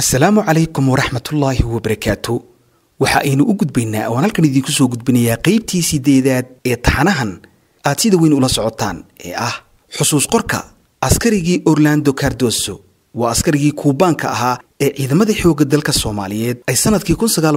asalaamu calaykum waraxmatullaahi wabarakaatu waxa aynu u gudbaynaa oaan halkan idiinku soo gudbinayaa qaybtii sideedaad ee taxanahan aad sida weyn ula socotaan ee ah xusuus qorka askarigii orlando cardoso waa askarigii kuubaanka ahaa ee ciidamada xoogga dalka soomaaliyeed ay sannadkii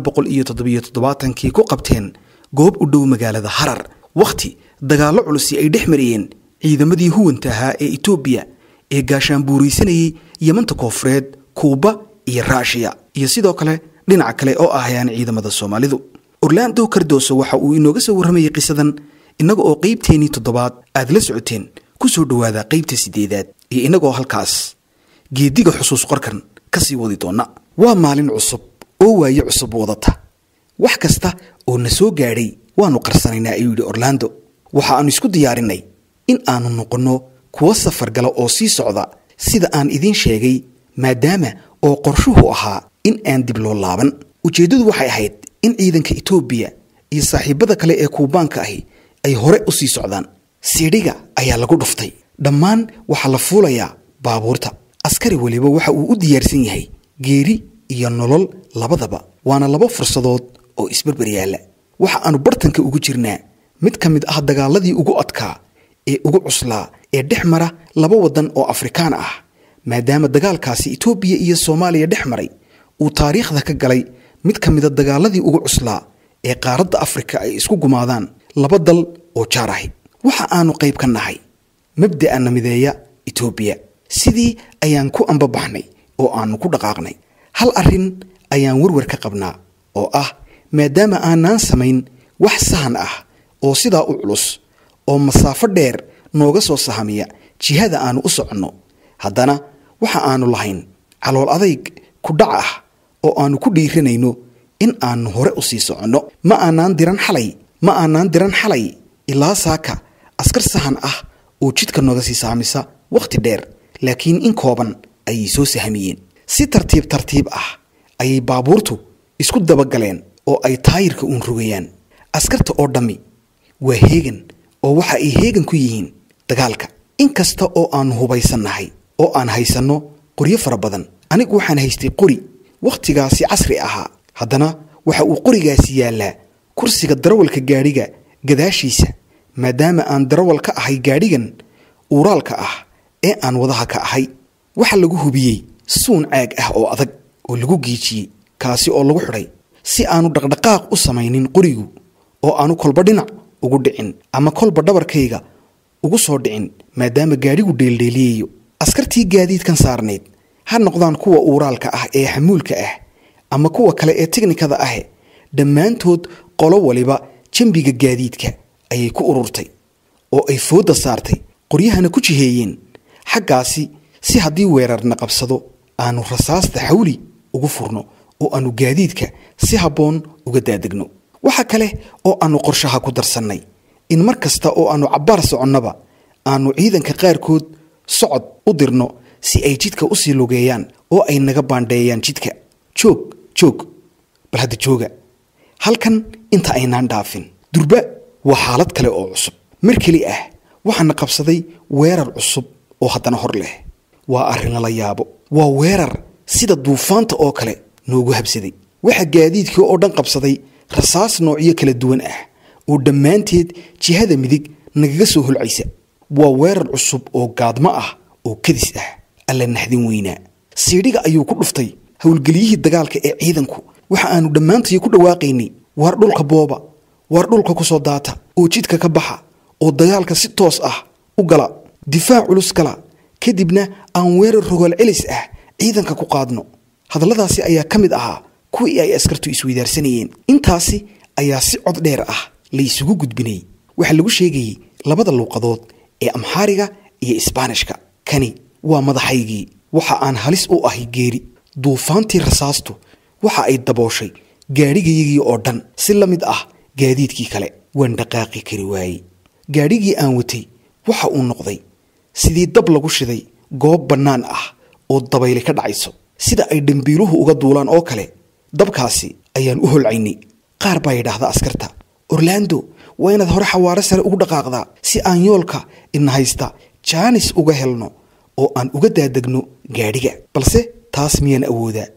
kii ku qabteen goob u dhow magaalada harar wakhti dagaallo culusi ay dhex mariyeen ciidamadii huwanta ahaa ee etoobiya ee gaashaanbuuraysanayay yamanta koofureed kuuba iyo raashiya iyo sidoo kale dhinaca kale oo ahayaan ciidamada soomaalidu orlando cardoso waxa uu inooga soo warramayay qisadan innaga oo qaybteennii toddobaad aad la socoteen ku soo dhowaada qaybta sideedaad iyo innagoo halkaas geediga xusuus qorkan ka sii wadi doonna waa maalin cusub oo waaye cusub wadata wax kasta oo na soo gaadhay waannu qarsanaynaa ayuu yidhi orlando waxa aannu isku diyaarinay in aannu noqonno kuwa safar gala oo sii socda sida aan idiin sheegay maadaama oo qorshuhu ahaa in aan dib loo laaban ujeeddadu waxay ahayd in ciidanka etoobiya iyo saaxiibbada kale ee kuubaanka ahi ay hore u sii socdaan siidhiga ayaa lagu dhuftay dhammaan waxaa la fuulayaa baabuurta askari weliba waxa uu u diyaarsan yahay geeri iyo nolol labadaba waana laba fursadood oo isbarbar yaalla waxa aannu bartanka ugu jirnaa mid ka mid ah dagaaladii ugu adkaa ee ugu cuslaa ee dhex mara laba waddan oo afrikaan ah maadaama dagaalkaasi etoobiya iyo soomaaliya dhex maray uu taariikhda ka galay mid ka mida dagaaladii ugu cuslaa ee qaaradda afrika ay isku gumaadaan laba dal oo jaar ahi waxa aanu qayb ka nahay mabda'ana mideeya etoobiya sidii ayaan ku ambabaxnay oo aannu ku dhaqaaqnay hal arrin ayaan warwar ka qabnaa oo ah maadaama aanaan samayn wax sahan ah oo sidaa u culus oo masaafo dheer nooga soo sahamiya jihada aannu u soconno haddana waxa aannu lahayn calool adayg ku dhac ah oo aannu ku dhiiranayno in aannu hore u sii soconno ma aanaan diran xalay ma aanaan diran xalay ilaa saaka askar sahan ah oo jidka nooga sii saamisa wakhti dheer laakiin in kooban ayay soo sahamiyeen si tartiib tartiib ah ayay baabuurtu isku dabagaleen oo ay taayirka uun rogayaan askarta oo dhammi waa heegan oo waxa ay heegan ku yihiin dagaalka in kasta oo aannu hubaysannahay oo aan haysanno qoryo fara badan anigu waxaan haystay qori wakhtigaasi casri ahaa haddana waxa uu qorigaasi yaallaa kursiga darawalka gaadhiga gadaashiisa maadaama aan darawal ka ahay gaadhigan uuraalka ah ee aan wadaha ka ahay waxa lagu hubiyey suun caag ah oo adag oo lagu giijiyey kaasi oo lagu xidhay si aanu dhaqdhaqaaq u samaynin qorigu oo aanu kolba dhinac ugu dhicin ama kolba dhabarkayga ugu soo dhicin maadaama gaadhigu dheeldheeliyayo askartii gaadiidkan saarnayd ha noqdaan kuwa uuraalka ah ee xamuulka ah ama kuwa kale ee tiknikada ah dhammaantood qolo waliba jambiga gaadiidka ayay ku ururtay oo ay foodda saartay qoryahana ku jiheeyeen xaggaasi si haddii weerarna qabsado aanu rasaasta xawli ugu furno oo aanu gaadiidka si habboon uga daadegno waxa kale oo aanu qorshaha ku darsannay in mar kasta oo aanu cabbaar soconnaba aanu ciidanka qaarkood socod u dirno si ay jidka u sii lugeeyaan oo ay naga baandheeyaan jidka joog joog bal hadda jooga halkan inta aynaan dhaafin durba waa xaalad kale oo cusub mar keli ah waxaana qabsaday weerar cusub oo haddana hor leh waa arrin lala yaabo waa weerar sida duufaanta oo kale noogu habsaday waxa gaadiidkii oo dhan qabsaday rasaas noocyo kala duwan ah oo dhammaanteed jihada midig nagaga soo holcaysa waa weerar cusub oo gaadmo ah oo kadis ah alla naxdin weynaa siidhiga ayuu ku dhuftay howlgeliyihii dagaalka ee ciidanku waxa aanu dhammaantayo ku dhawaaqaynay waar dhulka booba waar dhulka ku soo daata oo jidka ka baxa oo dagaalka si toos ah u gala difaac culus gala kadibna aan weerar rogaal celis ah ciidanka ku qaadno hadalladaasi ayaa ka mid ahaa kuwii ay askartu isweydaarsanayeen intaasi ayaa si cod dheer ah la isugu gudbinay waxaa lagu sheegayey labada luuqadood ee amxaariga iyo isbaanishka kani waa madaxaygii waxa aan halis u ahay geeri duufaantii rasaastu waxa ay dabooshay gaadhigayagii oo dhan si la mid ah gaadiidkii kale waan dhaqaaqi kari waayey gaadhigii aan watay waxa uu noqday sidii dab lagu shiday goob bannaan ah oo dabayli ka dhacayso sida ay dhambiiluhu uga duulaan oo kale dabkaasi ayaan u holcaynay qaar baa yidhaahda askarta orlando waa inaad hore xawaaro sare ugu dhaqaaqdaa si aan yoolka ina haysta jaanis uga helno oo aan uga daadegno gaadhiga balse taas miyaan awoodaa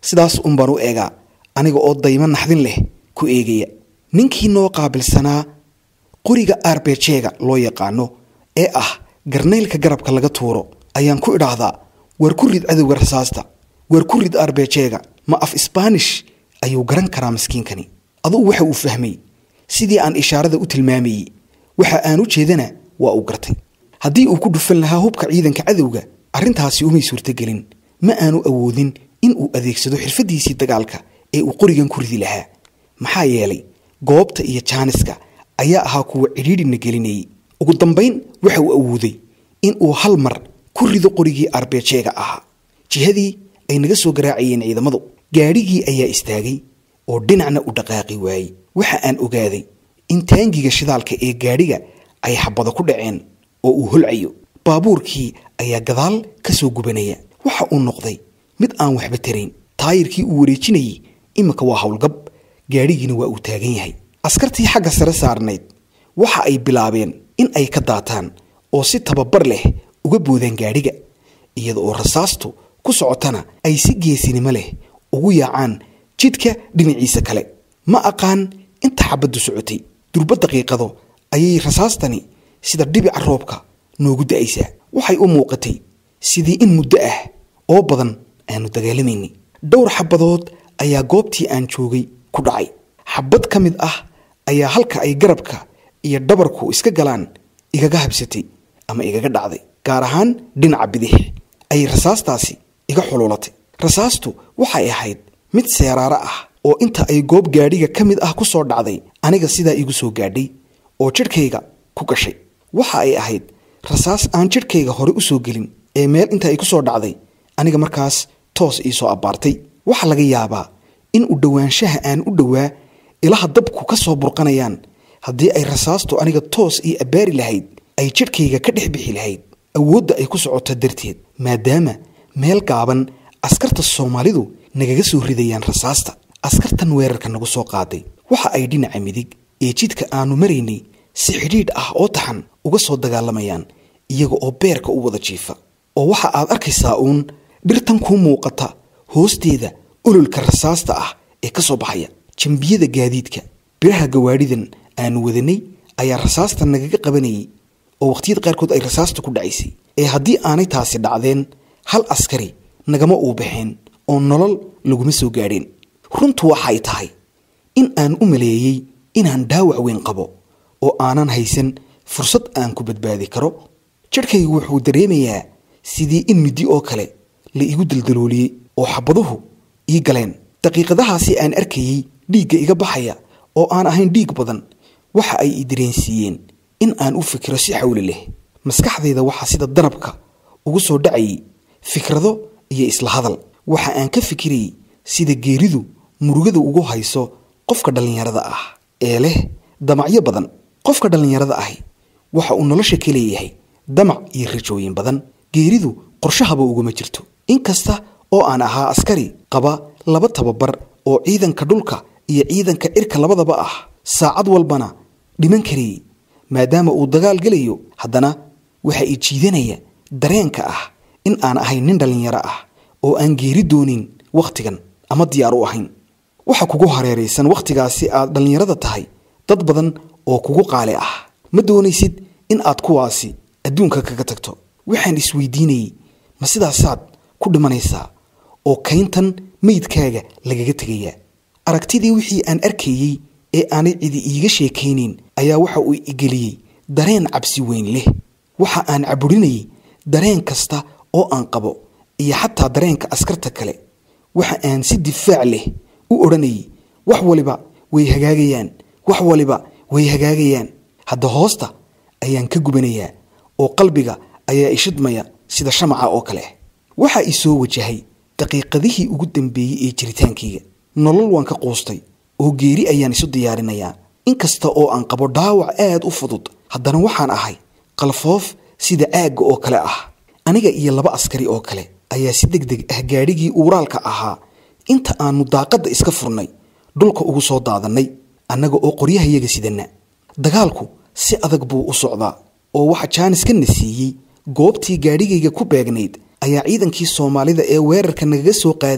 sidaas un baan u eegaa aniga oo daymo naxdin leh ku eegaya ninkii noo qaabilsanaa qoriga arbejeega loo yaqaano ee ah garnaylka garabka laga tuuro ayaan ku idhaahdaa war ku rid cadowga rasaasta war ku rid arbejeega ma af isbaanish ayuu garan karaa maskiinkani adugu waxa uu fahmay sidii aan ishaarada u tilmaamayey waxa aan u jeedana waa uu gartay haddii uu ku dhufan lahaa hubka ciidanka cadowga arrintaasi umay suurtogelin ma aanu awoodin in uu adeegsado xirfadiisii dagaalka ee uu qorigan ku ridi lahaa maxaa yeelay goobta iyo jaaniska ayaa ahaa kuwa cidhiidhina gelinayay ugu dambayn waxa uu awooday in uu hal mar ku rido qorigii arbejeega ahaa jihadii ay naga soo garaacayeen ciidamadu gaadhigii ayaa istaagay oo dhinacna u dhaqaaqi waayey waxa aan ogaaday in taangiga shidaalka ee gaadhiga ay xabado ku dhaceen oo uu holcayo baabuurkii ayaa gadaal ka soo gubanaya waxa uu noqday mid aan waxba tarayn taayirkii uu wareejinayey iminka waa howlgab gaadhigiina waa uu taagan yahay askartii xagga sare saarnayd waxa ay bilaabeen in ay ka daataan oo si tababar leh uga boodaan gaadhiga iyada oo rasaastu ku socotana ay si geesinimo leh ugu yaacaan jidka dhinaciisa kale ma aqaan inta xabaddu socotay durba daqiiqado ayay rasaastani sida dhibica roobka noogu da'aysaa waxay u muuqatay sidii in muddo ah oo badan aanu dagaalamayni dhowr xabadood ayaa goobtii aan joogay ku dhacay xabad ka mid ah ayaa halka ay garabka iyo dhabarku iska galaan igaga habsatay ama igaga dhacday gaar ahaan dhinaca bidix ayay rasaastaasi iga xuluulatay rasaastu waxay ahayd mid seeraaro ah oo inta ay goob gaadhiga ka mid ah ku soo dhacday aniga sidaa igu soo gaadhay oo jidhkayga ku gashay waxa ay ahayd rasaas aan jidhkayga hore u soo gelin ee meel inta ay ku soo dhacday aniga markaas toos ii soo abbaartay waxaa laga yaabaa in u dhowaanshaha aan u dhowaa ilaha dabku ka soo burqanayaan haddii ay rasaastu aniga toos ii abbaari lahayd ay jidhkayga ka dhex bixi lahayd awoodda ay ku socoto darteed maadaama meel gaaban askarta soomaalidu nagaga soo ridayaan rasaasta askartan weerarka nagu soo qaaday waxa ay dhinaca midig ee jidka aanu maraynay si xidhiidh ah oo taxan uga soo dagaalamayaan iyaga oo beerka u wada jiifa oo waxa aad arkaysaa uun dhirtan kuu muuqata hoosteeda ololka rasaasta ah ee ka soo baxaya jambiyada gaadiidka biraha gawaadhidan aanu wadanay ayaa rasaasta nagaga qabanayay oo wakhtiyada qaarkood ay rasaasta ku dhacaysay ee haddii aanay taasi dhacdeen hal askari nagama uu baxeen oo nolol laguma soo gaadheen runtu waxay tahay in aan u maleeyey inaan dhaawac weyn qabo oo aanan haysan fursad aan ku badbaadi karo jidhkaygu wuxuu dareemayaa sidii in middi oo kale la igu daldalooliyey oo xabaduhu ii galeen daqiiqadahaasi aan arkayey dhiigga iga baxaya oo aan ahayn dhiig badan waxa ay i dareensiiyeen in aan u fikiro si xawli leh maskaxdayda waxaa sida danabka ugu soo dhacayay fikrado iyo isla hadal waxa aan ka fikirayay sida geeridu murugada ugu hayso qofka dhallinyarada ah ee leh damacyo badan qofka dhallinyarada ahi waxa uu nolosha ka leeyahay damac iyo rajooyin badan geeridu qorshahaba uguma jirto inkasta oo aan ahaa askari qaba laba tababar oo ciidanka dhulka iyo ciidanka cirka labadaba ah saacad walbana dhiman karayay maadaama uu dagaal gelayo haddana waxa i jiidanaya dareenka ah in aan ahay nin dhallinyaro ah oo aan geeri doonin wakhtigan ama diyaar u ahayn waxa kugu hareeraysan wakhtigaasi aad dhallinyarada tahay dad badan oo kugu qaali ah ma doonaysid in aad kuwaasi adduunka kaga tagto waxaan isweydiinayey ma sidaasaad ku dhimanaysaa oo kayntan meydkaaga lagaga tegayaa aragtidii wixii aan arkayey ee aanay cidi iiga sheekaynayn ayaa waxa uu igeliyey dareen cabsi weyn leh waxa aan caburinayay dareen kasta oo aan qabo iyo xataa dareenka askarta kale waxa aan si difaac leh u odhanayay wax waliba way hagaagayaan wax waliba way hagaagayaan hadda hoosta ayaan ka gubanayaa oo qalbiga ayaa ishidmaya sida shamaca oo kale waxaa i soo wajahay daqiiqadihii ugu dambeeyey ee jiritaankayga nolol waan ka quustay oo geeri ayaan isu diyaarinayaa inkasta oo aan qabo dhaawac aad u fudud haddana waxaan ahay qalfoof sida aagga oo kale ah aniga iyo laba askari oo kale ayaa si deg deg ah gaadhigii uuraalka ahaa inta aannu daaqadda iska furnay dhulka ugu soo daadannay annaga oo qoryahayaga sidanna dagaalku si adag buu u socdaa oo waxa jaanis ka nasiiyey goobtii gaadhigayga ku beegnayd ayaa ciidankii soomaalida ee weerarka nagaga soo qaadayay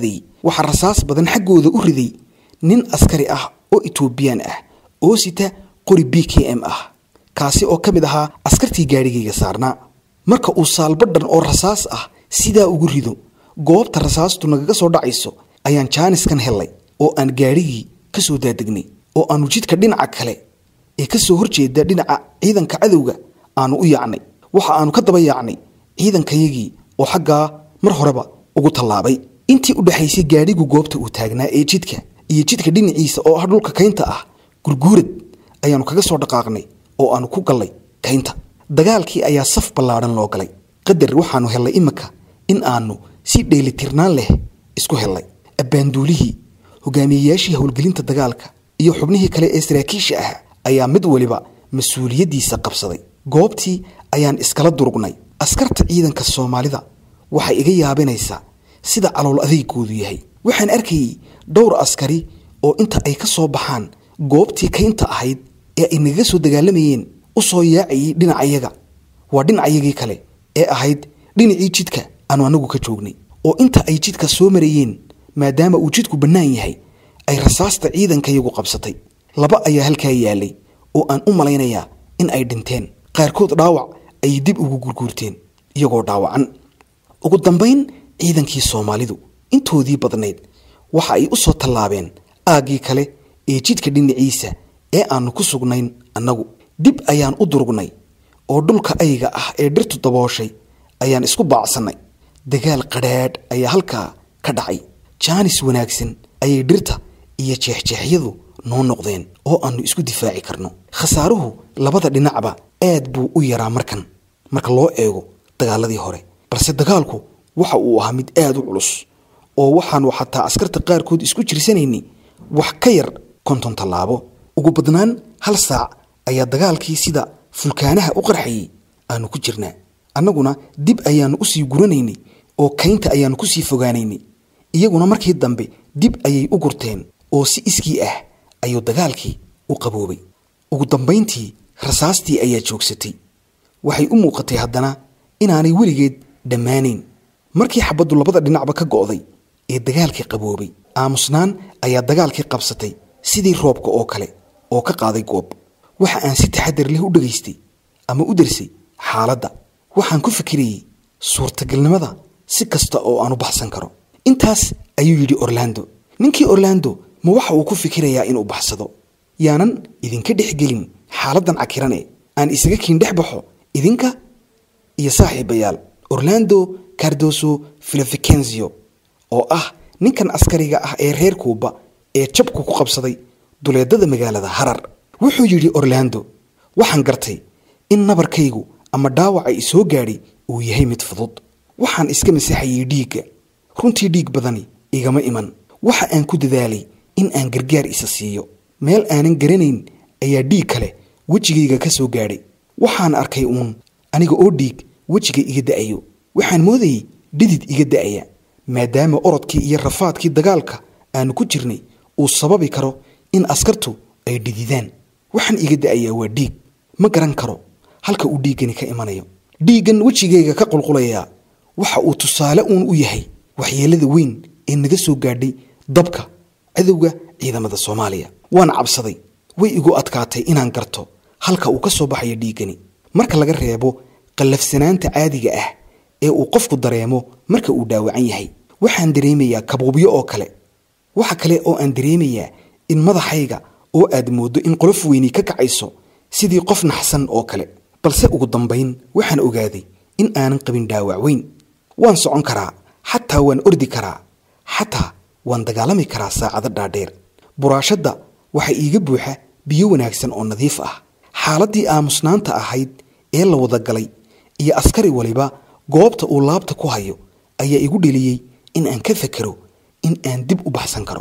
waxaa rasaas badan xaggooda u riday nin askari ah oo etoobiyaan ah oo sita qori b k m ah kaasi oo ka mid ahaa askartii gaadhigayga saarnaa marka uu saalbadhan oo rasaas ah sidaa ugu rido goobta rasaastu nagaga soo dhacayso ayaan jaaniskan hellay oo aan gaadhigii ka soo daadegnay oo aanu jidka dhinaca kale ee ka soo horjeeda dhinaca ciidanka cadowga aanu u yaacnay waxa aanu ka daba yaacnay ciidankayagii oo xaggaa mar horeba ugu tallaabay intii u dhexaysay gaadhigu goobta uu taagnaa ee jidka iyo jidka dhinaciisa oo ah dhulka kaynta ah gurguurad ayaanu kaga soo dhaqaaqnay oo aanu ku gallay kaynta dagaalkii ayaa saf ballaadhan loo galay qadar waxaanu hellay iminka in aanu si dheelitirnaan leh isku hellay abbaanduulihii hogaamiyeyaashii howlgelinta dagaalka iyo xubnihii kale ee saraakiisha ah ayaa mid waliba mas-uuliyaddiisa qabsaday goobtii ayaan iskala durugnay askarta ciidanka soomaalida waxay iga yaabinaysaa sida calool adeygoodu yahay waxaan arkayey dhowr askari oo inta ay ka soo baxaan goobtii kaynta ahayd ee ay nagaga soo dagaalamayeen u soo yaacayay dhinacayaga waa dhinacayagii kale ee ahayd dhinacii jidka aanu anagu ka joognay oo inta ay jidka soo marayeen maadaama uu jidku bannaan yahay ay rasaasta ciidankayagu qabsatay laba ayaa halkaa yaalay oo aan u malaynayaa in ay dhinteen qaarkood dhaawac ayay dib ugu gurguurteen iyagoo dhaawacan ugu dambayn ciidankii soomaalidu intoodii badnayd waxa ay u soo tallaabeen aaggii kale ee jidka dhinaciisa ee aanu ku sugnayn annagu dib ayaan u durugnay oo dhulka ayga ah ee dhirtu dabooshay ayaan isku baacsannay dagaal qadhaadh ayaa halkaa ka dhacay jaanis wanaagsan ayay dhirta iyo jeexjeexyadu noo noqdeen oo aanu isku difaaci karno khasaaruhu labada dhinacba aad buu u yaraa markan marka loo eego dagaaladii hore balse dagaalku waxa uu ahaa mid aad u culus oo waxaanu xataa askarta qaarkood isku jirsanaynay wax ka yar konton tallaabo ugu badnaan hal saac ayaa dagaalkii sida fulkaanaha u qarxayay aanu ku jirnaa annaguna dib ayaannu usii guranaynay oo kaynta ayaannu kusii fogaanaynay iyaguna markii dambe dib ayay u gurteen oo si iskii ah ayuu dagaalkii u qaboobay ugu dambayntii rasaastii ayaa joogsatay waxay u muuqatay haddana inaanay weligeed dhammaanayn markii xabaddu labada dhinacba ka go'day ee dagaalkii qaboobay aamusnaan ayaa dagaalkii qabsatay sidii roobka oo kale oo ka qaaday goob waxa aan si taxadar leh u dhegaystay ama u darsay xaaladda waxaan ku fikirayey suurtagalnimada si kasta oo aan u baxsan karo intaas ayuu yidhi orlando ninkii orlando ma waxa uu ku fikirayaa inuu baxsado yaanan idinka dhexgelin xaaladdan cakirane aan isaga kiin dhex baxo idinka iyo saaxiibayaal orlando cardoso filoficenzio oo ah ninkan askariga ah ee reer kuuba ee jabku ku qabsaday duleedada magaalada harar wuxuu yidhi orlando waxaan gartay in nabarkaygu ama dhaawaca isoo gaadhay uu yahay mid fudud waxaan iska masaxayay dhiigga runtii dhiig badani igama iman waxa aan ku dadaalay in aan gargaar isa siiyo meel aanan garanayn ayaa dhiig kale wejigayga ka soo gaadhay waxaan arkay uun aniga oo dhiig wejiga iga da'ayo waxaan moodayey dhidid iga da'aya maadaama orodkii iyo rafaadkii dagaalka aanu ku jirnay uu sababi karo in askartu ay dhididaan waxaan iga da'ayaa waa dhiig ma garan karo halka uu dhiiggani ka imanayo dhiiggan wejigayga ka qulqulayaa waxa uu tusaale uun u yahay waxyeelada weyn ee naga soo gaadhay dabka cadowga ciidamada soomaaliya waan cabsaday way igu adkaatay inaan garto halka uu ka soo baxayo dhiiggani marka laga reebo qallafsanaanta caadiga ah ee uu qofku dareemo marka uu dhaawacan yahay waxaan dareemayaa kabuubyo oo kale waxa kale oo aan dareemayaa in madaxayga oo aad mooddo in qolof weyni ka kacayso sidii qof naxsan oo kale balse ugu dambayn waxaan ogaaday in aanan qabin dhaawac weyn waan socon karaa xataa waan ordi karaa xataa waan dagaalami karaa saacado dhaadheer buraashadda waxaa iiga buuxa biyo wanaagsan oo nadiif ah xaaladdii aamusnaanta ahayd ee la wada galay iyo askari waliba goobta uu laabta ku hayo ayaa igu dheliyey in aan ka fakero in aan dib u baxsan karo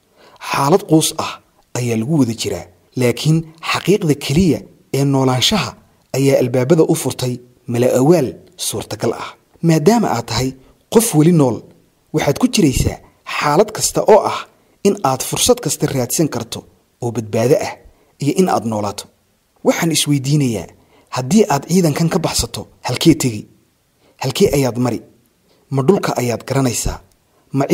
xaalad quus ah ayaa lagu wada jiraa laakiin xaqiiqda keliya ee noolaanshaha ayaa albaabada u furtay mala awaal suurtagal ah maadaama aad tahay qof weli nool waxaad ku jiraysaa xaalad kasta oo ah in aad fursad kasta raadsan karto oo badbaado ah iyo in aad noolaato waxaan isweydiinayaa haddii aad ciidankan ka baxsato halkee tegi halkee ayaad mari ma dhulka ayaad garanaysaa ma cid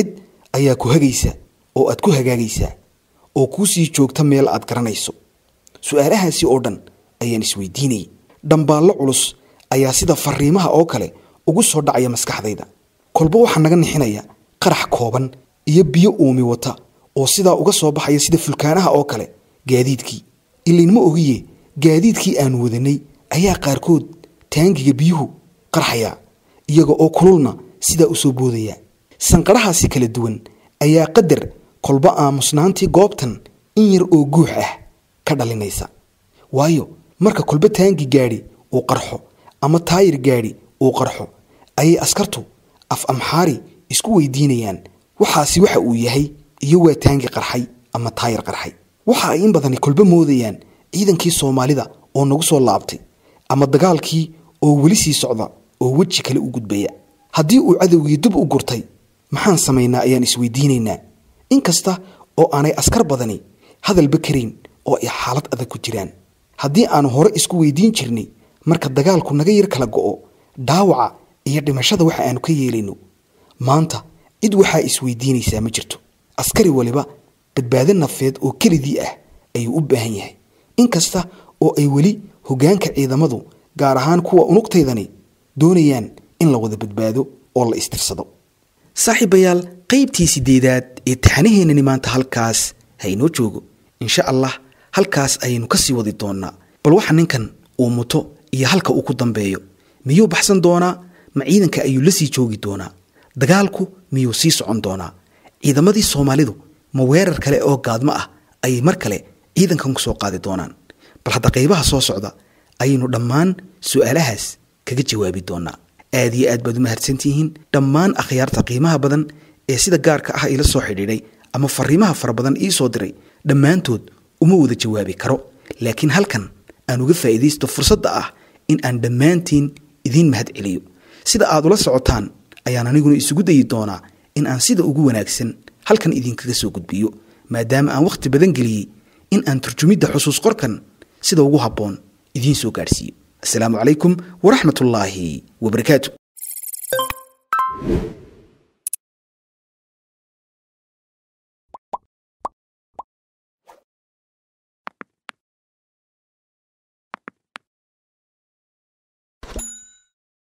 ayaa ku hagaysa oo aad ku hagaagaysaa oo kuu sii joogta meel aad garanayso su-aalahaasi oo dhan ayaan isweydiinayay dhambaallo culus ayaa sida fariimaha oo kale ugu soo dhacaya maskaxdayda kolba waxaa naga nixinaya qarax kooban iyo biyo uumi wata oo sidaa uga soo baxaya sida fulkaanaha oo kale gaadiidkii ilaynma ogiye gaadiidkii aanu wadanay ayaa qaarkood taangiga biyuhu qarxaya iyaga oo kululna sidaa u soo boodaya sanqadhahaasi kala duwan ayaa qadar kolba aamusnaantii goobtan in yar oo guux ah ka dhalinaysa waayo marka kolba taangi gaadhi uu qarxo ama taayir gaadhi uu qarxo ayay askartu af amxaari isku weydiinayaan waxaasi waxa uu yahay iyo waa taangi qarxay ama taayir qarxay waxa ay in badani kolba moodayaan ciidankii soomaalida oo nagu soo laabtay ama dagaalkii oo weli sii socda oo weji kale u gudbaya haddii uu cadowgii dib u gurtay maxaan samaynaa ayaan isweydiinaynaa inkasta oo aanay askar badani hadalba karayn oo ay xaalad adag ku jiraan haddii aanu hore isku weydiin jirnay marka dagaalku naga yar kala go'o dhaawaca iyo dhimashada waxa aanu ka yeelayno maanta cid waxaa isweydiinaysaa ma jirto askari waliba badbaado nafeed oo kelidii ah ayuu u baahan yahay inkasta oo ay weli hoggaanka ciidamadu gaar ahaan kuwa unugtaydani doonayaan in la wada badbaado oo la istirsado saaxiibayaal qaybtii sideedaad ee taxanaheennani maanta halkaas haynoo joogo insha allah halkaas ayaynu ka sii wadi doonnaa bal waxa ninkan uu muto iyo halka uu ku dambeeyo miyuu baxsan doonaa ma ciidanka ayuu la sii joogi doonaa dagaalku miyuu sii socon doonaa ciidamadii soomaalidu ma weerar kale oo gaadmo ah ayay mar kale ciidankan ku soo qaadi doonaan bal hadda qaybaha soo socda ayaynu dhammaan su-aalahaas kaga jawaabi doonaa aad iyo aad baad u mahadsantihiin dhammaan akhyaarta qiimaha badan ee sida gaarka ah ila soo xidhiidhay ama fariimaha fara badan ii soo diray dhammaantood uma wada jawaabi karo laakiin halkan aan uga faa'iidaysto fursadda ah in aan dhammaantiin idiin mahad celiyo sida aad ula socotaan ayaan aniguna isugu dayi doonaa in aan sida ugu wanaagsan halkan idinkaga soo gudbiyo maadaama aan wakhti badan geliyey in aan turjumidda xusuus qorkan sida ugu habboon idiin soo gaadhsiiyo asalaamu calaykum waraxmat ullaahi wabarakaatu